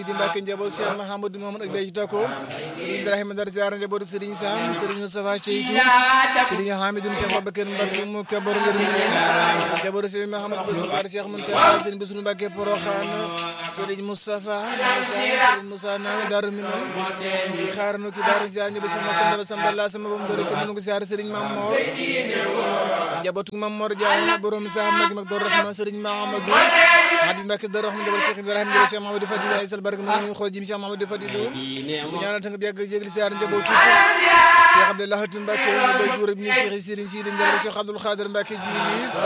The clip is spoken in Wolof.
di Mbàkke njaboot Cheikh Mahamadou Mamadou ak Béji Tako Serigne Ibrahima Dar ziar njaboot Serigne Sam Serigne Moustapha Cheytou Serigne Hamidou Cheikh Babacar Mbacke mu kabar ngir njaboot Serigne Mahamadou Bakar Cheikh Mountakha Serigne Bassirou Mbacke Porokhane Serigne Moustapha Moussa Serigne Moussa Nawe Darou Minam xaar nu ci Darou ziar njaboot sama samba samba la sama bam dore ko nu ko ziar Serigne Mamor njabootu Mamor Diagne borom sa mag mag Dor Rahman Serigne Mahamadou Habib Mbacke Dor Rahman njaboot Cheikh Ibrahima njaboot Cheikh Mahamadou Fadilou ay sal barke ñu xool jim Cheikh Mahamadou Fadilou bu ñaanal tanga bi yàgg jégli siyaar njaboot Cheikh Abdoulaye Mbacke ñu bay juróom ni Cheikh Serigne Sidi njaboot Cheikh Abdoul Khadir Mbacke ji